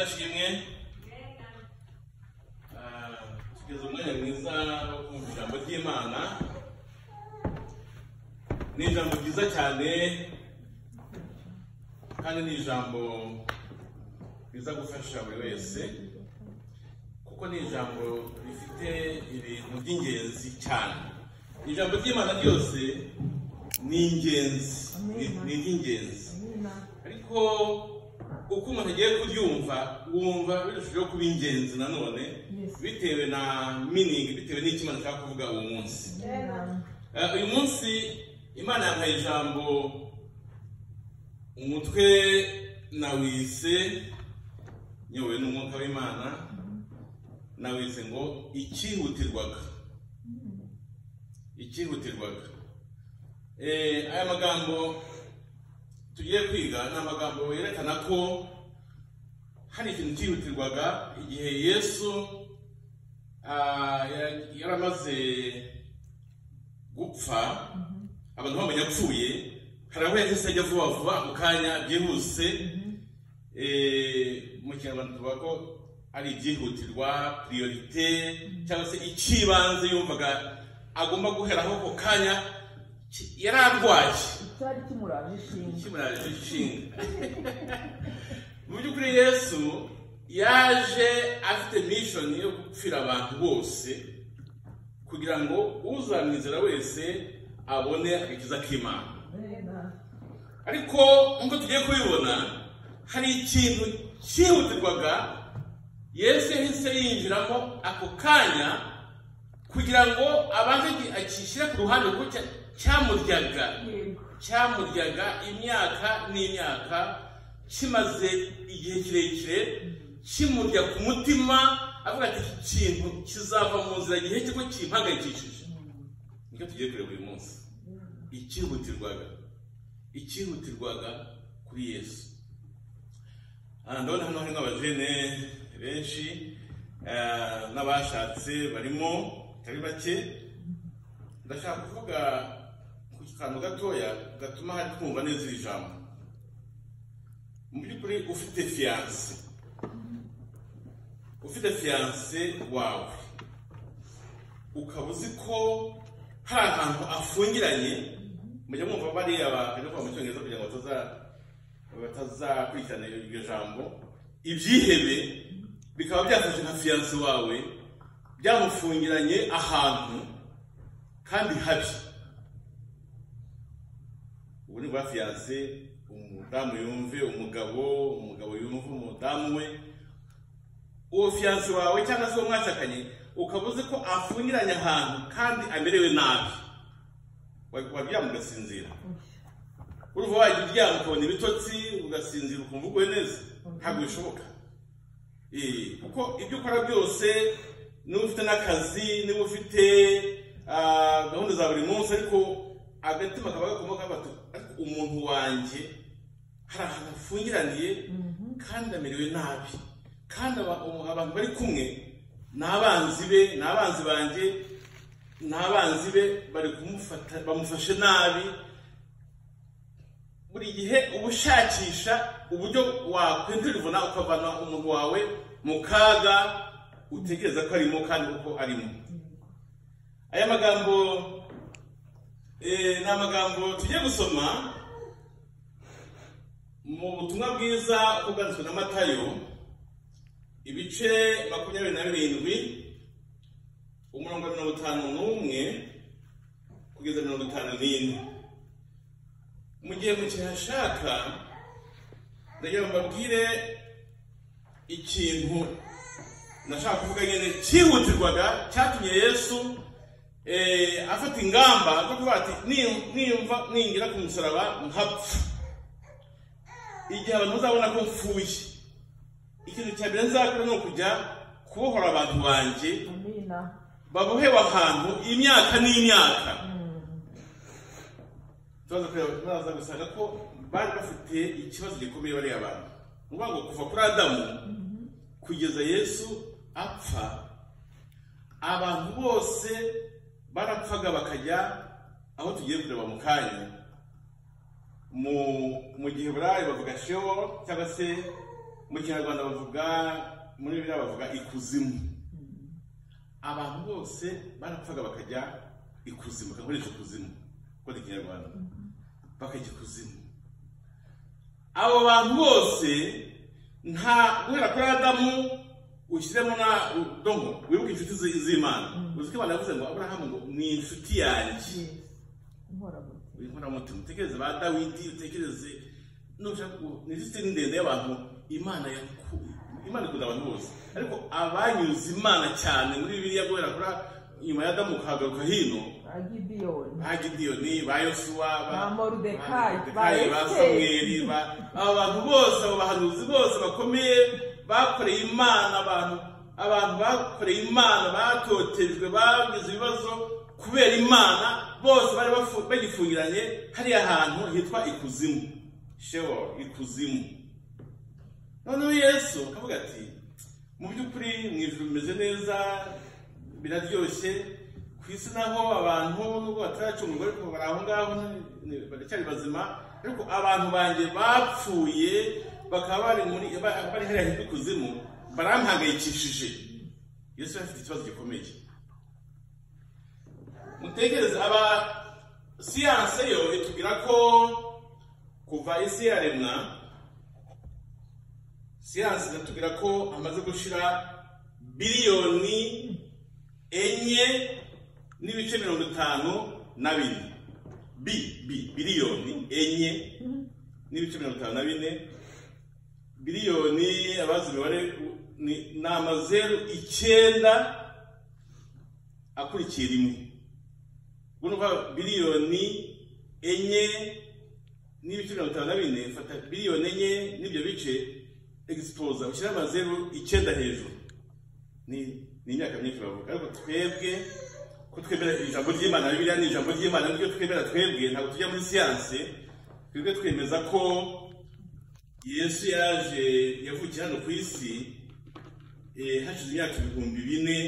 ashimwe tugeze umwanya mwiza wo kumva ijambo ry'imana ni ijambo ryiza cyane kandi ni ijambo riza gufasha buri wese kuko ni ijambo rifite ibintu by'ingenzi cyane ijambo ry'imana ryose ni ingenzi ni- ni iry'ingenzi ariko uko umuntu agiye kuryumva wumva birushijeho kuba ingenzi nanone Yes. bitewe na miningi bitewe n'icyo imana ashaka kuvuga uwo munsi Eh, uyu munsi imana yampaye ijambo umutwe nawise nyobowe n'umwuka w'imana nawise ngo icyihutirwaga icyihutirwaga Eh, aya magambo tugiye kwiga ni amagambo yerekana ko hari ikintu cyihutirwaga igihe yesu ah, yari- yari amaze gupfa abantu bamenya apfuye hari aho yahise ajya vuba vuba mu kanya byihuse Eh, mu kinyarwanda tuvuga ko ari ibyihutirwa priorite cyangwa se icy'ibanze yumvaga agomba guheraho ako kanya ki- yari arwaye cyari kimuraje ishinga ikimuraje ishinga mu by'ukuri yesu yaje afite mishoni yo gupfira abantu bose kugira ngo uzamwizera wese abone agakiza k'imana ariko nk'uko tugiye kubibona hari ikintu cyihutirwaga yesu yahise yinjiramo ako kanya kugira ngo abanze akishyire ku ruhande kuko cya- cyamuryaga cyamuryaga imyaka n'imyaka kimaze igihe kirekire kimurya ku mutima avuga ati iki kintu kizava mu nzira gihe kigo kimpangayikishije nicyo tugiye kureba uyu munsi icyihutirwaga icyihutirwaga kuri yesu Ah, ndabona hano harimo abajene benshi eh, n'abashatse barimo batari bake ndashaka kuvuga ku kantu gatoya gatuma hari kumva neza iri jambo mu by'ukuri ufite fiyanse ufite fiyanse wawe ukaba uzi ko hari ahantu afungiranye mujya mwumva bariya bakajya kuvuga mu cyongereza kugira ngo bataza- batazakurikirana iryo jambo ibyihebe bikaba byafashe nka fiyanse wawe byamufungiranye ahantu kandi habi ubu ni bwa fiyanse umudamu yumve umugabo umugabo yumve umudamu we uwo fiyanse wawe cyangwa se uwo mwashakanye ukaba uzi ko afungiranye ahantu kandi amerewe nabi Wa- waryama ugasinzira uruva wajya uryama ukabona ibitotsi ugasinzira ukumva uguwe neza ntabwo bishoboka Eh, kuko ibyo ukora byose niba ufite n'akazi niba ufite ah, gahunda za buri munsi ariko agatima kaba gakoma kabato ariko umuntu wanjye hari ahantu afungiraniye kandi amerewe nabi kandi aba- umu- abantu bari kumwe ni abanzi be ni abanzi banjye ni abanzi be bari kumufata bamufashe nabi buri gihe uba ushakisha uburyo wakwindirivuna ukavana umuntu wawe mu kaga utekereza ko arimo kandi uko arimo aya magambo eh, ni amagambo tugiye gusoma mu butumwa bwiza uko bwanditswe na matayo ibice makumyabiri na birindwi umurongo wa mirongo itanu n'umwe kugeza mirongo itanu n'ine mu gihe mukihashaka ndagira ngo mbabwire ikintu nashaka kuvuga nyine cyihutirwaga cyatumye yesu eh, afata ingamba zo kuvuga ati "Ni- niyumva ningira ku musaraba nkapfa igihe abantu bazabona ko mfuye ikintu cya mbere nzakora ni ukujya kubohora abantu banjye amina babohewe ahantu imyaka n'imyaka tubaza kureba tubaza gusanga ko bari bafite ikibazo gikomeye bariya bantu ni ukuvuga ngo kuva kuri adamu kugeza yesu apfa abantu bose barapfaga bakajya aho tugiye kureba mu kanya mu mu gihe burayi bavuga shewo cyangwa se mu kinyarwanda bavuga muri biriya bavuga ikuzimu abantu bose barapfaga bakajya ikuzimu bakagurisha ikuzimu kuko ikinyarwanda bakajya ikuzimu abo bantu bose nta guhera kuri adamu ushyiremo na dongo wibuke inshuti zi- z'imana uzi ko abantu bavuze ngo aburahamu ngo ni inshuti yanjye inkoramutima inkoramutima utekereze ba dawidi utekereze nushaka ku- ni lisitini ndende y'abantu imana yakuye imana ikunda abantu bose ariko abanyuze imana cyane muri bibiliya guhera kuri a- nyuma ya adamu ukahagaruka hino ba gidiyoni ba gidiyoni ba yosuwa Ba Moridekayi, ba ba Moridekayi, ba samweli Esiteri. ba- aba bantu bose abo bahanuzi bose bakomeye bakoreye imana abantu abantu bakoreye imana batotejwe bagize ibibazo kubera imana bose bari bafu- bagifungiranye hariya hantu hitwa ikuzimu shewo ikuzimu noneho yesu akavuga ati mu by'ukuri mu ijuru bimeze neza biraryoshye ku isi naho abantu nubwo bataracungurwa ariko bari aho ngaho ni- baracyari bazima ariko abantu banjye bapfuye bakaba bari muri ba- bari hariya hepfo ikuzimu barampangayikishije yesu yari afite ikibazo gikomeye mutekereze aba siyanse yo itubwira ko kuva isi yaremwa siyansi iratubwira ko amaze gushira biliyoni enye n'ibice mirongo itanu na bine bi bi biliyoni enye n'ibice mirongo itanu na bine biliyoni abazi imibare ni ni amazeru icyenda akurikiye rimwe ubwo ni ukuvuga biliyoni enye n'ibice mirongo itanu na bine fata biliyoni enye n'ibyo bice egisipoza ushyira amazeru icyenda hejuru ni ni imyaka myinshi bavuga ariko twebwe ko twemera ijambo ry'imana biriya ni ijambo ry'imana nibyo twemera twebwe ntabwo tujya muri siyanse twebwe twemeza ko yesu yaje yavukiye hano ku isi eh, hashize imyaka ibihumbi bine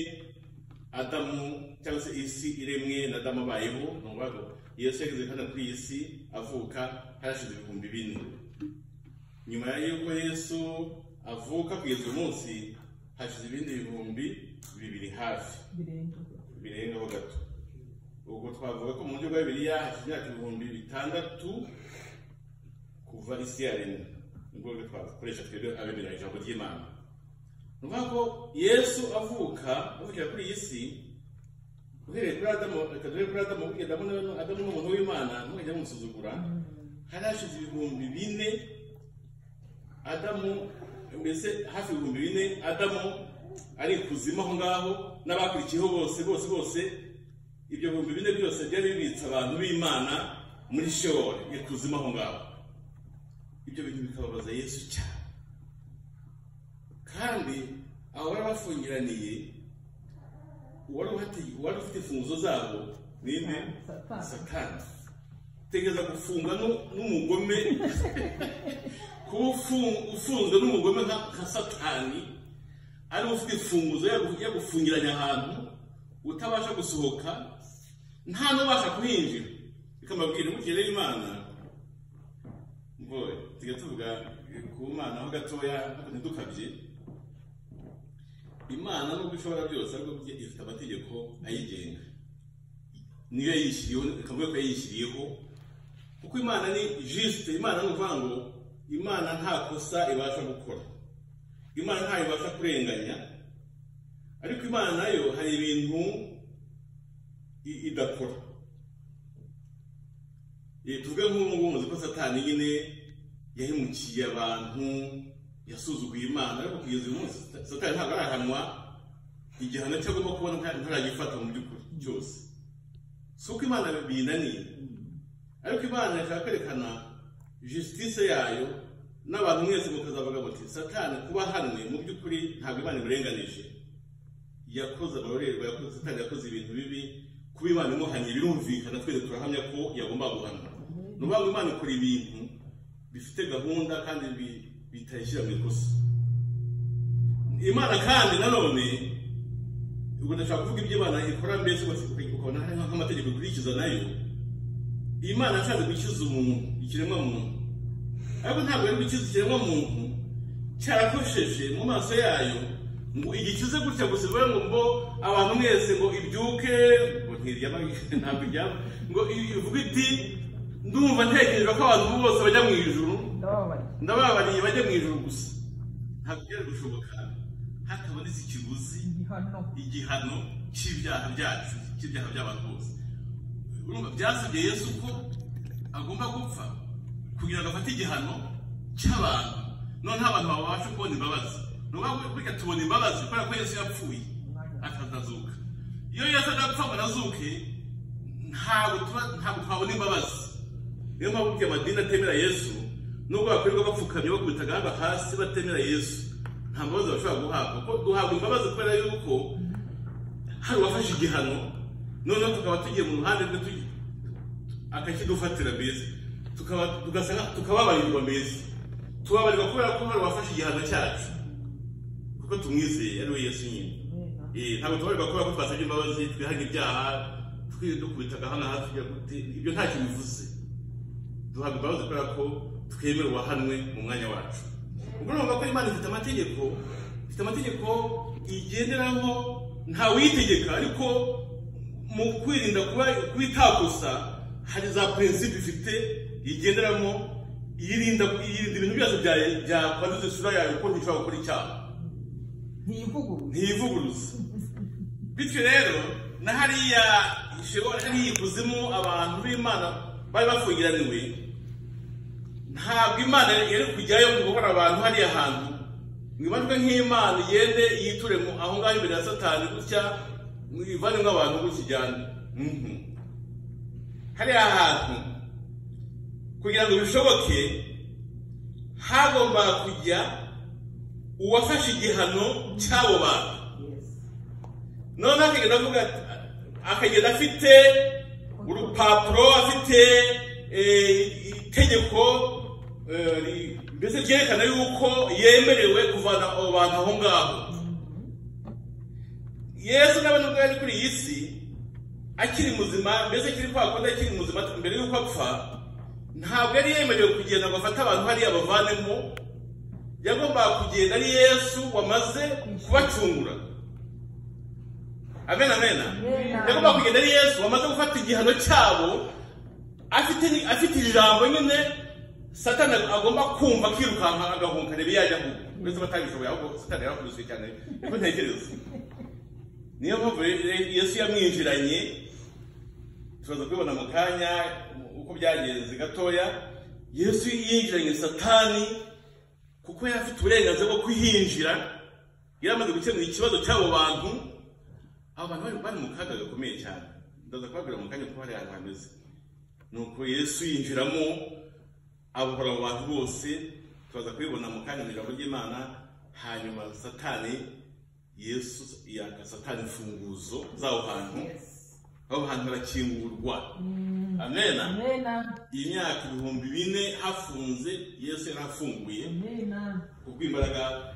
Adamu cyangwa se isi iremwe na Adamu abayeho ni ukuvuga ngo Yesu yageze hano kuri iyi si avuka hashize ibihumbi bine nyuma y'uko Yesu avuka kugeza uyu munsi hashize ibindi bihumbi bibiri hafi birenga birengaho gato ubwo twavuga ko mu buryo bwa bibiriya hashize imyaka ibihumbi bitandatu kuva isi yaremwe nibwo buryo twakoresha twebwe abemera ijambo ry'imana ni ukuvuga ko yesu avuka avukira kuri iyi si uhereye kuri adamu reka turebe kuri adamu kuko adamu ni- adamu ni umuntu w'imana ntukajya mumusuzugura hari hashize ibihumbi bine adamu mbese hafi ibihumbi bine adamu ari ikuzimu aho ngaho n'abakurikiyeho bose bose bose ibyo bihumbi bine byose byari bibitse abantu b'imana muri shewori ikuzimu aho ngaho ibyo bintu bikababaza yesu cyane kandi abo bari bafungiraniye uwari uhati- uwari ufite imfunguzo zabo ninde Satani. satani tegeza gufungwa nu- n'umugome kuba ufungu- ufunzwe n'umugome nka nka satani ari ufite imfunguzo yagu- yagufungiranye ahantu utabasha gusohoka nta n'ubasha kuhinjira bikamabwira ubukire imana mboye tujya tuvuga ku mana ho gatoya ntidukabye imana nubwo ishobora byose ariko burya ifite amategeko ayigenga niyo yayishyiriyeho ikavuga ko yayishyiriyeho kuko imana ni jisite imana ni ukuvuga ngo imana nta kosa ibasha gukora imana ntayo ibasha kurenganya ariko imana nayo hari ibintu i- idakora Eh, tuvuge nk'ubu muzi ko satani nyine yahemukiye abantu yasuzuguye imana ariko kugeza uyu munsi satani ntabwo arahanwa igihano cyo agomba kubona nta- ntaragifata mu by'ukuri cyose si uko imana binaniye ariko imana yashaka kwerekana jisitise yayo n'abantu mwese mukazavuga muti satani kuba ahanwe mu by'ukuri ntabwo imana imurenganije yakoze amarorerwa yakoze satani yakoze ibintu bibi kuba imana imuhanye birumvikana twese turahamya ko yagomba guhanwa ni ukuvuga ngo imana ikora ibintu bifite gahunda kandi bi- bitayishyira mu ikosa imana kandi nanone ubwo ndashaka kuvuga ibyo imana ikora mbese ugasanga ukabona hari nk'amategeko ikurikiza nayo imana yashatse gukiza umuntu ikiremwa muntu ariko ntabwo yari gukiza ikiremwa muntu cyarakosheje mu maso yayo ngo igikize gutya gusa bivuga ngo mbo abantu mwese ngo ibyuke ngo ntiryama ntabwo iryama ngo ivuga iti ndumva ntekereza ko abantu bose bajya mu ijuru ndababaye ndababariye bajya mu ijuru gusa ntabwo byari gushoboka hatabonetse ikiguzi igihano igihano cy'ibyaha byacu cy'ibyaha by'abantu bose urumva byasabye yesu ko agomba gupfa kugira ngo afate igihano cy'abantu noneho abantu babasha kubona imbabazi ni ukuvuga ngo reka tubona imbabazi kubera ko yesu yapfuye akazazuka iyo yesu adapfa ngo anazuke ntabwo tuba- ntabwo twabona imbabazi niyo mpamvu burya amadini atemera yesu nubwo bakwirirwa bapfukamye bakubita agahanga hasi batemera yesu nta mbabazi bashobora guhabwa kuko duhabwa imbabazi kubera yuko hari uwafashe igihano noneho tukaba tugiye mu ruhande rwe tugi- akakidufatira mbese tukaba tugasa nka- tukababarirwa mbese tubabarirwa kubera ko hari uwafashe igihano cyacu kuko tumwizeye ari we yesu nyine Amen. Eh, ntabwo tubarirwa kubera ko twasabye imbabazi twihaga ibyaha twirirwa dukubita agahanga hafi tujya gute ibyo ntacyo bivuze duhabwa imbabazi kubera ko twemera uwahanwe mu mwanya wacu ubwo urumva ko imana ifite amategeko ifite amategeko igenderaho ntawiyitegeka ariko mu kwirinda kuba kubitakosa hari za prinsipe ifite igenderamo iyirinda iyirinda ibintu byose bya- byakwanduza isura yawe ko ntishobora gukora icyaha ntivuguruye ntiyivuguruza bityo rero na hariya ishobora hariya ikuzimu abantu b'imana bari bafungiraniwe ntabwo imana yari kujyayo ngo guhora abantu hariya hantu mwibarwe nk'imana igende yiture mu aho ngaho imbere ya satani gutya mwivane nk'abantu gutya ijyane Mhm. hariya hantu kugira ngo bishoboke hagombaga kujya uwafashe igihano cy'abo bantu Yes. none akagenda avuga ati- akagenda afite urupapuro afite eh, itegeko eh, ri- mbese ryerekana yuko yemerewe kuvana abo bantu aho ngaho yesu nawe nubwo yari kuri iyi si akiri muzima mbese akiri kwa kundi akiri muzima mbere y'uko apfa ntabwo yari yemerewe kugenda ngo afate abantu hariya bavanemo yagombaga kugenda ari yesu wamaze kubacungura amen amen Amen. yagomba kugenda ari yesu wamaze gufata igihano cyabo afite afite ijambo nyine satani agomba kumva akirukanka agahunka rebe yajya aho mbese batabishoboye ahubwo satani yarakubiswe cyane niko ntekereza niyo mpamvu rero yesu yamwinjiranye turaza kubibona mu kanya uko byagenze gatoya yesu yinjiranye satani kuko yari afite uburenganzira bwo kuhinjira yari amaze gukemura ikibazo cy'abo bantu abo bantu bari bari mu kaga gakomeye cyane ndaza kubabwira mu kanya ko hari ahantu hameze nuko yesu yinjiramo abohora abo bantu bose turaza kubibona mu kanya mu ijambo ry'imana hanyuma satani yesu yaka satani imfunguzo z'aho hantu Yes. aho hantu harakingurwa amena Amena. iyi myaka ibihumbi bine hafunze yesu yari afunguye Amena. kubw'imbaraga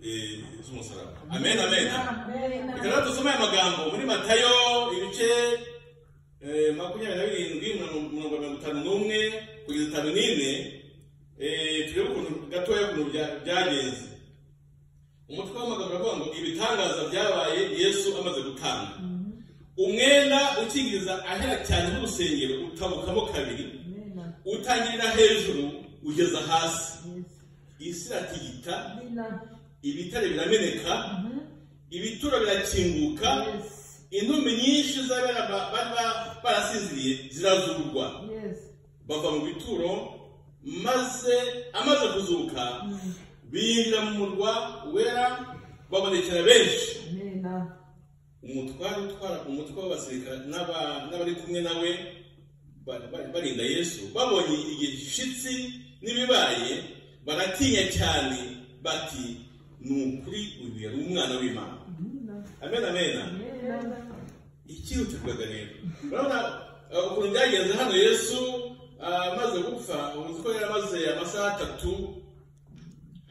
eh, z'umusaraba amen amen Amena. reka rero dusome aya magambo muri matayo ibice eh, makumyabiri na birindwi mirongo- mirongo mirongo itanu n'umwe kugeza itanu n'ine eh, turebe ukuntu gatoya ukuntu bya- byagenze umutwe w'amagambo uravuga ngo ibitangaza byabaye yesu amaze gutanga umwenda ukingiriza ahera cyane n'urusengero utabukamo kabiri Amena. utangirira hejuru ugeza hasi Yes. isi iratigita Amena. ibitare birameneka Mhm. ibituro birakinguka Yes. intumbi nyinshi z'abari ba- bari ba- barasinziriye zirazurwa Yes. bava mu bituro maze amaze kuzuka Mm. binjira mu murwa wera babonekera benshi Amena. umutware utwara umutwe w'abasirikare n'aba- n'abari kumwe nawe bari- bari- barinda yesu babonye igishitsi n'ibibaye baratinya cyane bati ni ukuri uyu yari umwana w'imana Amena. amen amena Amena. ikihutirwaga rero urabona eh, ukuntu byagenze hano yesu ah, amaze gupfa uzi ko yari amaze amasaha atatu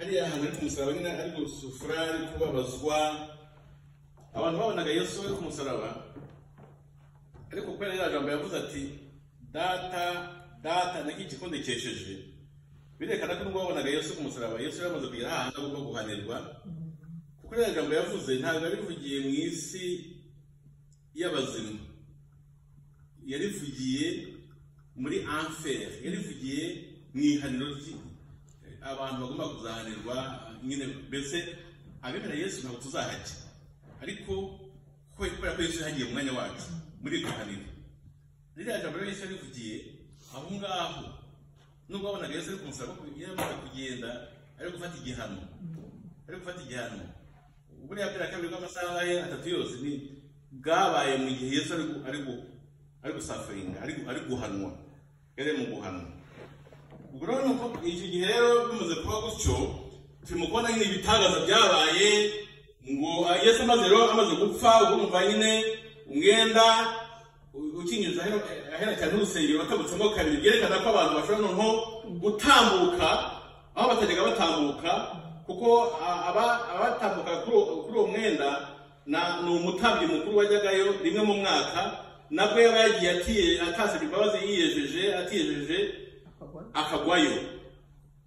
hariya hantu ari ku musaraba nyine ari gusufura ari kubabazwa abantu babonaga yesu ari ku musaraba ariko kubera ririya jambo yavuze ati data data niki igikombe cyesheje birekana ko rwabonaga yesu ku musaraba yesu yamaze kugera ahantu agomba guhanirwa kuko ririya jambo yavuze ntabwo yarivugiye mu isi y'abazima yarivugiye muri anfer yarivugiye mu ihaniro rye abantu bagomba kuzahanirwa nyine mbese abemera yesu ntabwo tuzahajya ariko ko- kubera ko yesu yahagiye mu mwanya wacu muri iryo haniro ririya jambo rero yesu yarivugiye aho ngaho nubwo wabonaga yesu ari kumusaba ko yamaze kugenda ari gufata igihano ari gufata igihano buriya bwira kabiri bw'amasaha ye atatu yose ni bwabaye mu gihe yesu ari gu- ari gu- ari gusafaringa ari gu- ari guhanwa yari ari mu guhanwa ubwo rero nuko icyo gihe rero bimaze kuba gutyo turimo kubona nyine ibitangaza byabaye ngo ah, yesu amaze rero amaze gupfa ubwo mva nyine umwenda u- ukinyuza ahera- ahera cyane n'urusengero watabutsemo kabiri byerekana ko abantu bashobora noneho gutambuka aho batajyaga batambuka kuko ah, aba- abatambuka kuri uwo kuri uwo mwenda na- ni umutambyi mukuru wajyagayo rimwe mu mwaka nabwo yaba yagiye atiye- atasabye imbabazi yiyejeje atiyejeje akagwayo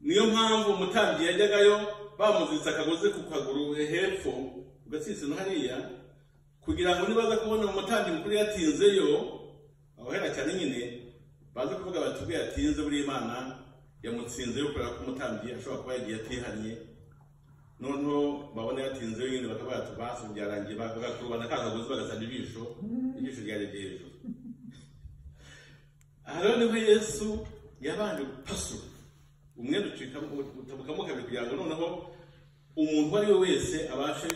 niyo mpamvu umutambyi yajyagayo bamuziritse akagozi ku kaguru hepfo ku gatsinsino hariya kugira ngo nibaza kubona umutambyi mukuru yatinzeyo abahera cyane nyine baze kuvuga bati ubwo yatinze buri imana yamutsinzeyo kubera ko umutambyi ashobora kuba yagiye atihanye noneho babona yatinzeyo nyine bakaba bati basi byarangiye bagakurubana ka kagozi bagasana ijisho ijisho ryarebye hejuru aha rero niho yesu yabanje gupasura umwenda ucika utabukamo kabiri kugira ngo noneho umuntu uwo ari we wese abashe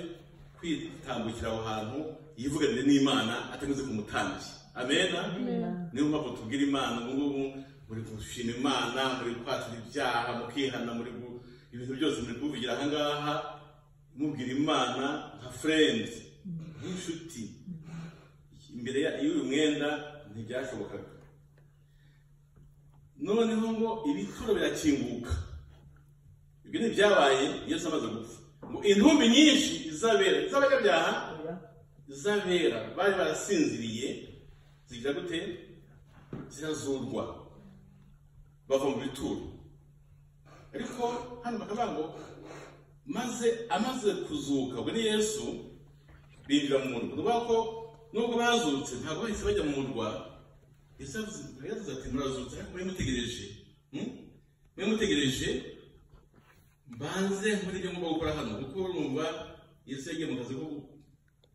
kwitambukira aho hantu yivuganire n'imana atanyuze ku mutambyi amena niyo mpamvu tubwira imana ubu ngubu muri gushima imana muri kwatira ibyaha mukihana muri gu- ibintu byose muri kubivugira aha ngaha mubwira imana nka furendi nk'inshuti imbere ya- y'uyu mwenda ntibyashobokaga noneho ngo ibituro birakinguka ibyo ni ibyabaye yesu amaze gupfa ngo intumbi nyinshi izabera z'abanyabyaha izabera bari barasinziriye zigira gute zirazurwa bava mu bituro ariko hano bakavuga ngo maze amaze kuzuka ubwo ni yesu binjira mu murwa ni ukuvuga ko nubwo bazutse ntabwo bahise bajya mu murwa yesu yavuze- yavuze ati murazutse ariko mwe mutegereje Hmm? mwe mutegereje mbanze muri ibyo ngomba gukora hano kuko urumva yesu yagiye mu kazi ko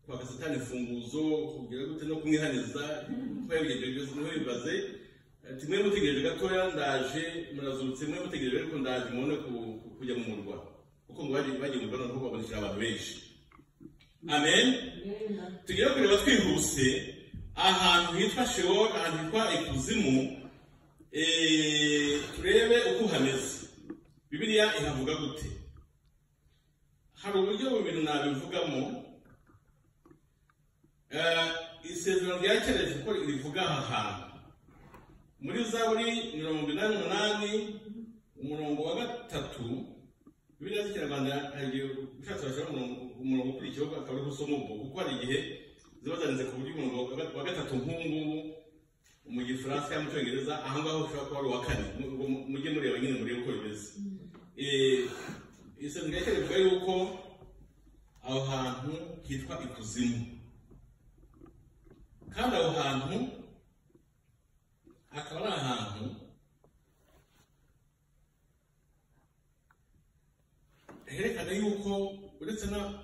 kwaka satani imfunguzo kugira gute no kumwihaniza kuba yabigenje byose niwe bibaze ati mwe mutegereje gatoya ndaje murazutse mwe mutegereje ariko ndaje mubone ku- ku- kujya mu murwa kuko ngo bagiye bagiye mu murwa noneho babonekera abantu benshi amen tugiye kureba twihuse ahantu hitwa sheol ahantu hitwa ikuzimu eh, turebe uko hameze bibiliya ihavuga gute hari uburyo bubiri nabivugamo Eh, isezerano rya kera rivuga rivuga aha hantu muri zaburi mirongo inani n'umunani umurongo wa gatatu bibiliya z'ikinyarwanda hari igihe ushatse washyiraho umurongo umurongo ukurikiyeho akaba ari gusoma ubwo kuko hari igihe ziba zanditse ku buryo umurongo wa ga- wa gatatu nk'ubu ngubu mu gifaransa cyangwa mu cyongereza aha ngaho ushobora kuba ari uwa kane Mu- mu- mujye mureba nyine murebe uko bimeze Eh, isezerano rya kera rivuga yuko aho hantu hitwa ikuzimu kandi aho hantu akaba ari ahantu herekana yuko uretse na-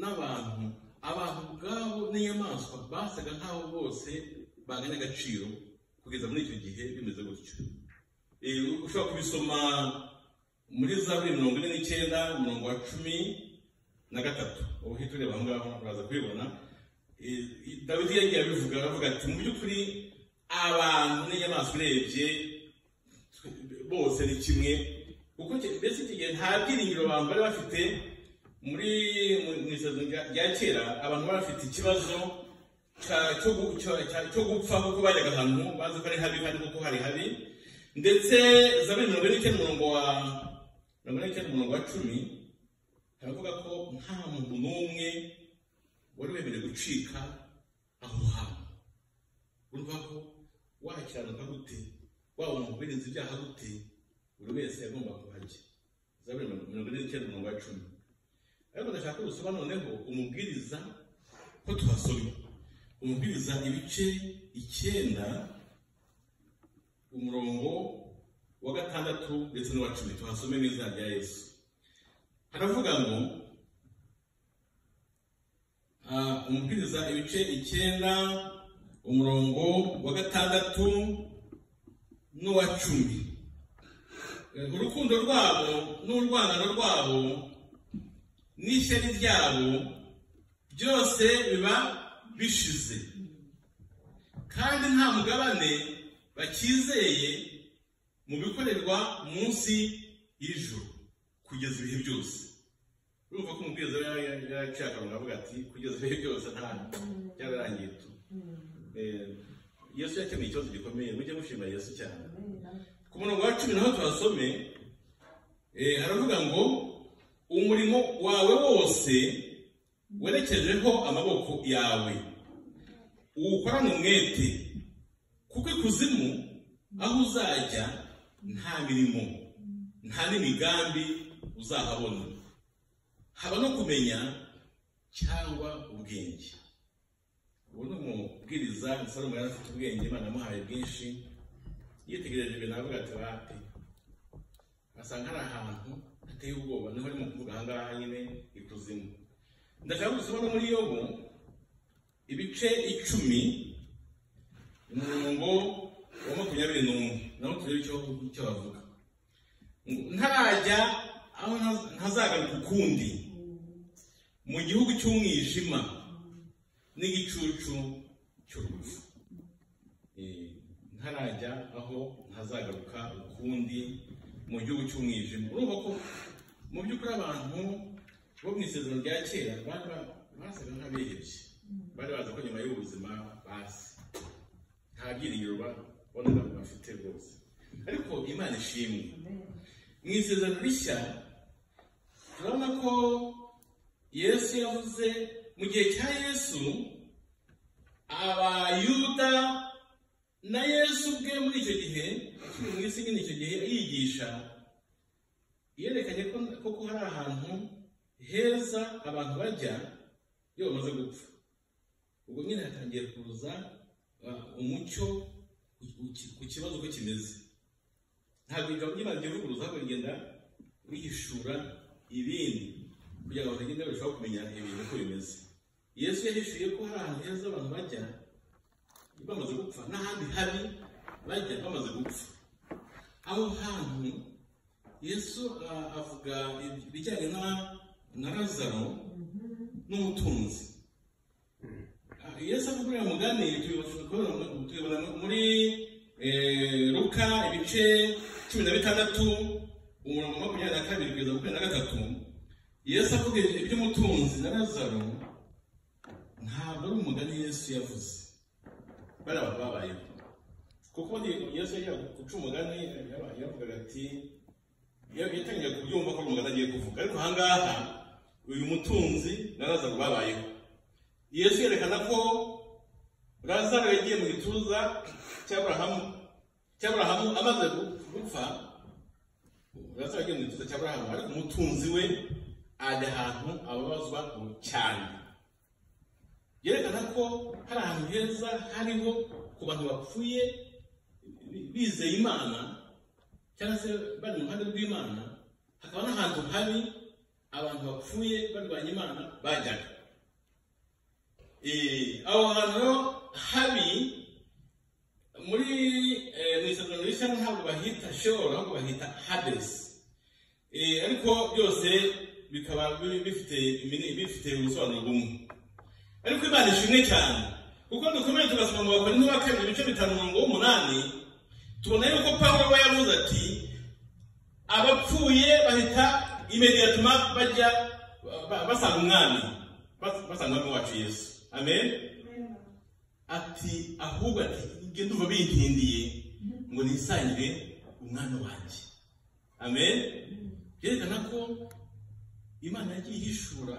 n'abantu abantu ubwabo n'inyamaswa basaga nk'aho bose banganya agaciro kugeza muri icyo gihe bimeze gutyo Eh, ushobora kubisoma muri zaburi mirongo ine n'icyenda umurongo wa cumi na gatatu uhita ureba aho ngaho uraza kubibona Eh, dawidi yagiye abivuga aravuga ati mu by'ukuri abantu n'inyamaswa urebye bose ni kimwe kuko ki- mbese iki gihe nta byiringiro abantu bari bafite muri mu- mu isezerano rya- rya kera abantu bari bafite ikibazo cya- cyo gu- cyo- cya- cyo gupfa kuko bajyaga ahantu bazi ko ari habi kandi kuko hari habi ndetse zaburi mirongo ine n'icyenda umurongo wa mirongo ine n'icyenda umurongo wa cumi haravuga ko nta muntu n'umwe wari wemerewe gucika aho hantu urumva ko wakiranuka gute waba mu bwirinzi ibyaha gute buri wese yagomba kuba ajye zaburi mirongo ine n'icyenda umurongo wa cumi ariko ndashaka ko dusoma noneho umubwiriza ko tuhasoma umubwiriza ibice icyenda umurongo wa gatandatu ndetse n'uwa cumi tuhasome n'izina rya yesu haravuga ngo ah, umubwiriza ibice icyenda umurongo wa gatandatu n'uwa cumi urukundo rwabo n'urwangano rwabo n'ishyari ryabo byose biba bishize kandi nta mugabane bakizeye mu bikorerwa munsi y'ijuru kugeza ibihe byose urumva ko umubwiriza yari yaraciye akarongo avuga ati kugeza ibihe byose nta byararangiye tu Eh, yesu yakemuye ikibazo gikomeye mujye mushima yesu cyane ku murongo wa cumi naho tuhasome eh, aravuga ngo umurimo wawe wose werekejeho amaboko yawe uwukorane umwete kuko ikuzimu aho uzajya nta mirimo nta n'imigambi uzahabona haba no kumenya cyangwa ubwenge ubu ni umubwiriza salomo yari afite ubwenge imana yamuhaye bwinshi yitegereje ibintu aravuga ati bate asanga hari ahantu hateye ubwoba niho arimo kuvuga aha ngaha nyine ikuzimu ndashaka gusoma no muri yobu ibice icumi umurongo wa makumyabiri n'umwe naho turebe icyo icyo bavuga Ngo, ntarajya aho ntaz- ntazagaruka ukundi mu gihugu cy'umwijima n'igicucu cy'urupfu Eh, ntarajya aho ntazagaruka ukundi mu gihugu cy'umwijima urumva ko mu by'ukuri abantu bo mu isezerano rya kera bari ba- basaga nk'abihebye bari bazi ko nyuma y'ubuzima bazi nta byiringiro ba- bonaga bafite rwose ariko imana ishimwe mu isezerano rishya turabona ko yesu yavuze mu gihe cya yesu abayuda na yesu ubwe muri icyo gihe akiri mu isi nyine icyo gihe yigisha yerekanye ko koko hari ahantu heza abantu bajya iyo bamaze gupfa ubwo nyine hatangiye kuza uh, umucyo ku- ku- ku kibazo uko kimeze ntabwo igabo ry'imana rivuguruza ahubwo rigenda rihishura ibindi kugira ngo bagende barushaho kumenya ibintu uko bimeze yesu yahishuye ko hari ahantu heza abantu bajya bamaze gupfa n'ahandi habi bajya bamaze gupfa aho hantu yesu ah, avuga ibijyanye na- na lazaro n'umutunzi Ah, yesu avuga uriya mugani tubibasha kubona mu- tubibona muri eh, luka ibice cumi na bitandatu umurongo makumyabiri na kabiri kugeza makumyabiri na gatatu yesu avuga iby'umutunzi na lazaro ntabwo ari umugani yesu yavuze bari abantu babayeho kuko ni- yesu yajya guca umugani yaba- yavugaga ati ya- yatangiye kubyumva ko ari umugani agiye kuvuga ariko ahangaha uyu mutunzi na lazaro babayeho yesu yerekana ko lazaro yagiye mu gituza cy'aburahamu cy'aburahamu amaze gu- gupfa lazaro yagiye mu gituza cy'aburahamu ariko umutunzi we ajya ahantu ababazwa cyane byerekana ko hari ahantu heza hariho ku bantu bapfuye bizeye imana cyangwa se bari mu ruhande rw'imana hakaba n'ahantu habi abantu bapfuye barwanya imana bajyaga Eh, aho hantu habi muri eh, mu isezerano rishya ntabwo bahita sheol ahubwo bahita hadesi Eh, ariko byose bikaba bi- bifite imini- bifite ubusobanuro bumwe ariko imana ishimwe cyane kuko dukomeye tugasoma mu bakorinto ba kabiri ibice bitanu mirongo w'umunani tubona yuko pawulo we yavuze ati abapfuye bahita imediatuma bajya ba- basanga umwami bas- basanga umwami wacu yesu amen ati ahubwo ati nge ndumva bintindiye ngo nisangire umwami wanjye amen byerekana ko imana yagiye ihishura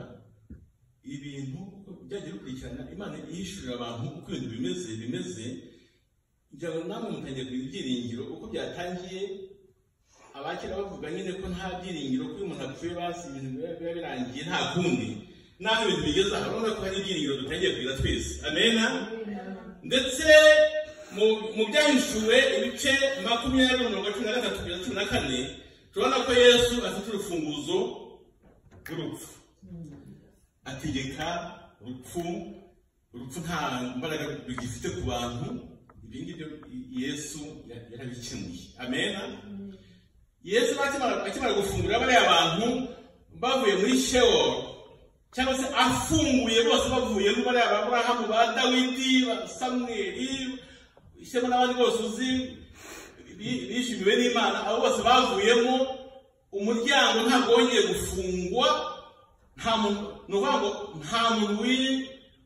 ibintu uko byagiye bikurikirana imana yishyurira abantu uko ibintu bimeze bimeze kugira ngo namwe mutangiye kugira ibyiringiro uko byatangiye abakera bavuga nyine ko nta byiringiro ko iyo umuntu apfuye basi ibintu biba biba birangiye nta kundi naho ibintu bigeze aha urabona ko hari ibyiringiro dutangiye kugira twese amena ndetse mu- mu byahishuwe ibice makumyabiri mirongo cumi na gatatu kugeza cumi na kane turabona ko yesu afite urufunguzo rw'urupfu ategeka urupfu urupfu nta mbaraga rugifite ku bantu ibyo ngibyo yesu yarabikemuye amena yesu akimara akimara gufungura bariya bantu bavuye muri shewo cyangwa se afunguye bose bavuye muri bariya ba burahamu ba dawidi ba samweli ishyemo n'abandi bose uzi bi- bishimiwe n'imana abo bose bavuyemo umuryango ntabwo wongeye gufungwa nta muntu ni ukuvuga ngo nta muntu wiri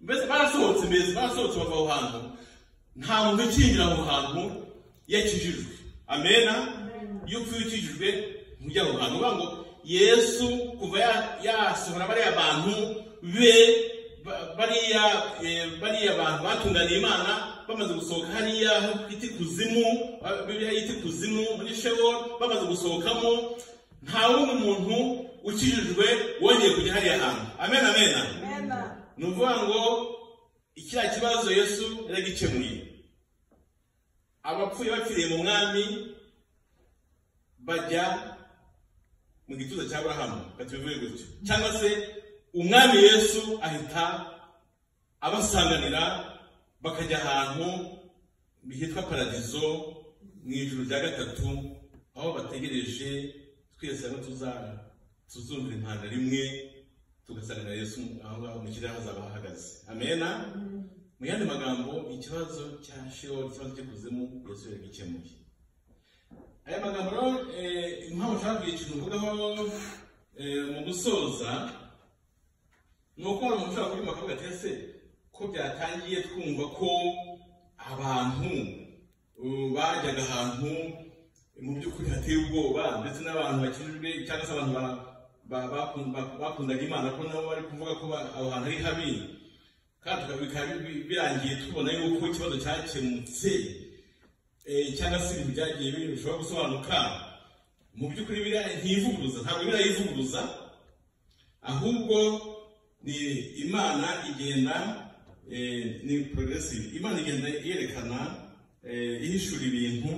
mbese barasohotse mbese barasohotse bava aho hantu nta muntu ukinjira aho hantu yakijijwe amena iyo upfuye ukijijwe ntujya aho hantu uvuga ngo yesu kuva ya- yasohora bariya bantu be ba- bariya eh, bariya bantu batunganiye imana bamaze gusohoka hariya aho bita ikuzimu ba- bibiliya yita ikuzimu muri shewo bamaze gusohokamo nta wundi muntu ukijijwe wongeye kujya hariya hantu amena amena Amena. ni ukuvuga ngo ikiriya kibazo yesu yaragikemuye abapfuye bapfiriye mu mwami bajya mu gituza cya burahamu batubivuye gutyo cyangwa se umwami yesu ahita abasanganira bakajya ahantu hitwa paradizo mu ijoro rya gatatu aho bategereje twese hano tuzara tuzumvira impanda rimwe tugasanganira yesu aho ngaho mu kirere hazaba hahagaze amena mu yandi magambo ikibazo cya shewo ikibazo cy'ikuzimu yesu yagikemuye aya magambo rero eh, impamvu nshaka kugira ikintu mvugaho eh, mu gusoza ni uko umuntu ushobora kubyumva akavuga ati ese ko byatangiye twumva ko abantu uh, bajyaga ahantu mu by'ukuri hateye ubwoba ndetse n'abantu bakijijwe cyangwa se abantu ba- ba- bakun- ba- bakundaga imana ko nabo bari kuvuga ko ba- aho hantu ari habi kandi tukaba- bikaba bi- birangiye tubona yuko ikibazo cyakemutse eh, cyangwa se ibintu byagiye bi- bishobora gusobanuka mu by'ukuri biriya ntiyivuguruza ntabwo birayivuguruza ahubwo ni imana igenda eh, ni progressive imana igenda yerekana eh, ihishura ibintu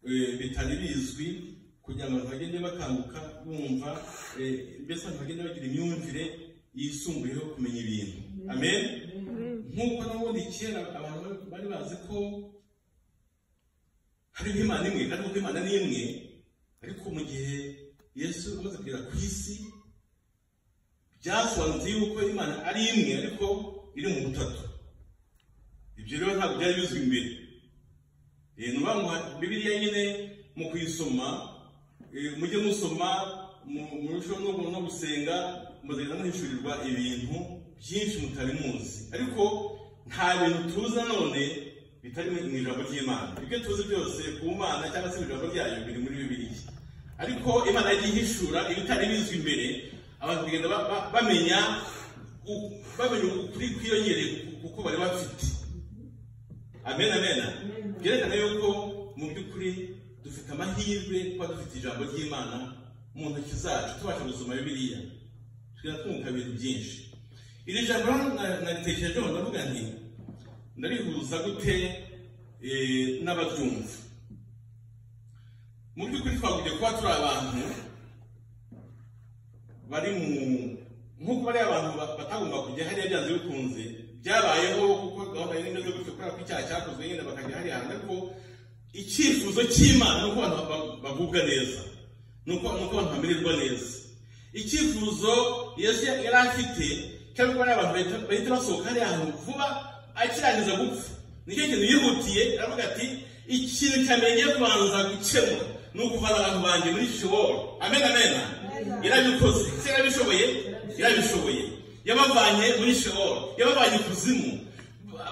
eh, bitari bizwi kugira ngo abantu bagende bakanguka bumva eh, mbese abantu bagende bagira imyumvire yisumbuyeho kumenya ibintu amen nk'uko nabundi kera abantu bari bazi ko hariho imana imwe kandi kuko imana ni imwe ariko mu gihe yesu amaze kugera ku isi byasobanutse yuko imana ari imwe ariko iri mu butatu ibyo rero ntabwo byari bizwi mbere Eh, ni ukuvuga ngo bibiliya nyine mu kuyisoma eh, mujye musoma mu- murusheho no no gusenga muzagenda muhishurirwa ibintu byinshi mutari muzi ariko nta bintu tuzi nanone bitari mu mu ijambo ry'imana ibyo tuzi byose ku mana cyangwa se mu ijambo ryayo biri muri bibiliya ariko imana yagiye ihishura ibitari bizwi imbere abantu bagenda ba- ba- bamenya u- bamenya ukuri kwiyongereye kuko bari bafite amen amen byerekana yuko mu by'ukuri dufite amahirwe kuba dufite ijambo ry'imana mu ntoki zacu tubasha gusoma bibiliya twiratunguka ibintu byinshi iri jambo rero na- naritekereje ngo ndavuga nti ndarihuza gute eh, n'abaryumva mu by'ukuri twagombye kuba turi abantu bari mu nk'uko bariya abantu ba- batagomba kujya hariya byanze bikunze byabayeho kuko gahunda yari imeze gutyo kubera ko icyaha cyakozwe nyine bakajya hariya hantu ariko icyifuzo cy'imana ni uko abantu ba- bagubwa neza ni uko ni uko abantu bamererwa neza icyifuzo yesu yari afite cyangwa ko bariya abantu bahita- bahita basohoka hariya hantu vuba akirangiza gupfa nicyo kintu yihutiye aravuga ati ikintu cyambere ngiye kubanza gukemura ni ukuvana abantu banjye muri shiworo amen amen yarabikoze se yarabishoboye yarabishoboye yabavanye muri shiworo yabavanye ikuzimu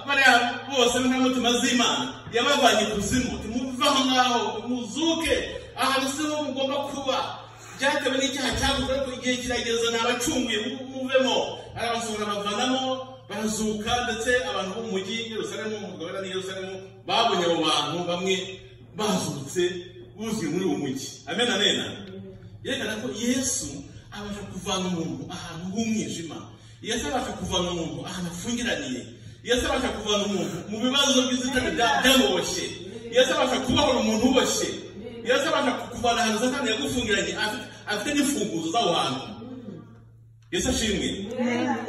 bariya bose n'inkomutima z'imana yabavanye ikuzimu timuve aho ngaho muzuke ahantu siho mugomba kuba byatewe n'icyaha cyakozwe ariko igihe kirageze nabacunguye mu- muvemo arabasohora bavanamo barazuka ndetse abantu bo mu mujyi yerusalemu mu mugabane yerusalemu babonye abo bantu bamwe bazutse buzwi muri uwo mujyi amen amen yerekana ko yesu abasha kuvana umuntu ahantu h'umwijima yesu abasha kuvana umuntu ahantu afungiraniye yesu abasha kuvana umuntu mu bibazo by'inzitane bya- byamuboshye yesu abasha kubohora umuntu uboshye yesu abasha kuvana ahantu satani yagufungiranye afite- afite n'ifunguzo z'aho hantu yesu ashimwe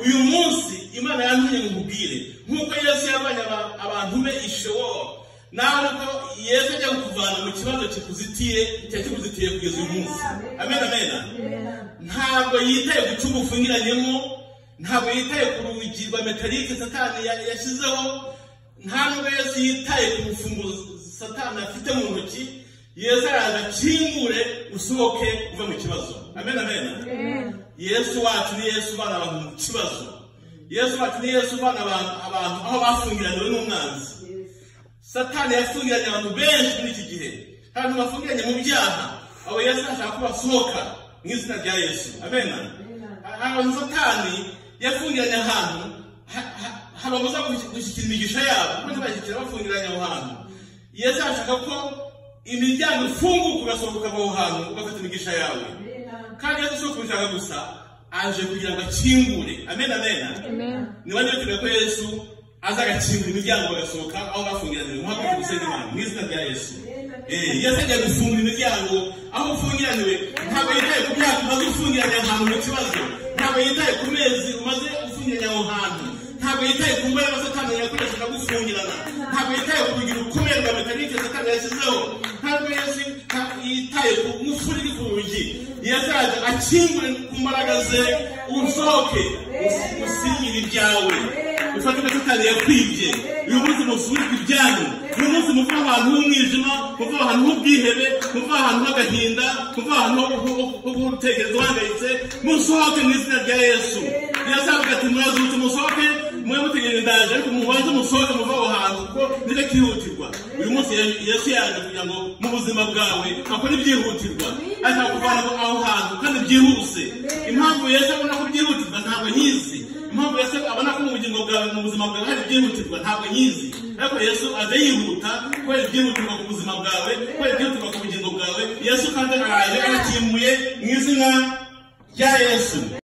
uyu munsi imana yantumye ngo nkubwire nk'uko yesu yabanye aba- abantu be ishewo nawe ko yesu ajya kukuvana mu kibazo kikuzitiye cyari kikuzitiye kugeza uyu munsi amen amen ntabwo yitaye ku cyumba ufungiranyemo ntabwo yitaye ku rugi rwa metalike satani ya- yashyizeho nta nubwo yesu yitaye ku mfunguzo satani afite mu ntoki yesu araza akingure usohoke uve mu kibazo amen amen yesu wacu ni yesu uvana abantu mu kibazo yesu wacu ni yesu uvana abantu abantu aho bafungiraniwe n'umwanzi satani yafungiranye abantu benshi muri iki gihe abantu bafungiranye mu byaha abo yesu ashaka ko basohoka mu izina rya yesu amena abantu satani yafungiranye ahantu ha- ha- hababuza gushi- gushyikira imigisha yabo maze bagashyikira bafungiranye aho hantu yesu ashaka ko imiryango ifunguka ugasohoka aho hantu ugafata imigisha yawe kandi yesu si ukubishaka gusa aje kugira ngo akingure amen amena niba ntibakiwe ko yesu aza agakingura imiryango bagasohoka aho bafungiraniwe nko hakurikije umusenyi imana mu izina rya yesu Eh, yesu ajya gufunga imiryango aho ufungiraniwe ntabwo yitaye ku myaka umaze ufungiranye ahantu mu kibazo ntabwo yitaye ku mezi umaze ufungiranye aho hantu ntabwo yitaye ku mbaraga satani yakoreshaga gufungirana ntabwo yitaye ku rugi rukomeye rwa mekanike satani yashyizeho ntabwo yesu yita- yitaye ku mufuri uri ku rugi yesu araza akingure ku mbaraga ze usohoke usi- usinyire ibyawe ufate ibyo satani yakwibye uyu munsi musubizwe ibyanyu uyu munsi muva ahantu h'umwijima muva ahantu h'ubwihebe muva ahantu h'agahinda muva ahantu ho- ho- ho- ho gutekereza uhangayitse musohoke mu izina rya yesu yesu aravuga ati murazutse musohoke mwe mutegereje ndaje ariko mubanze musohoke muva aho hantu kuko nicyo kihutirwa uyu munsi Ye- yesu yaje kugira ngo mu buzima bwawe akore ibyihutirwa ashaka kuvana aho hantu kandi byihuse impamvu yesu abona ko byihutirwa ntabwo nyizi impamvu yesu abona ko mu bugingo bwawe mu buzima bwawe hari ibyihutirwa ntabwo nyizi ariko yesu aza yihuta kubera ibyihutirwa ku buzima bwawe kubera ibyihutirwa ku bugingo bwawe yesu kandi araje arakimuye mu izina rya yesu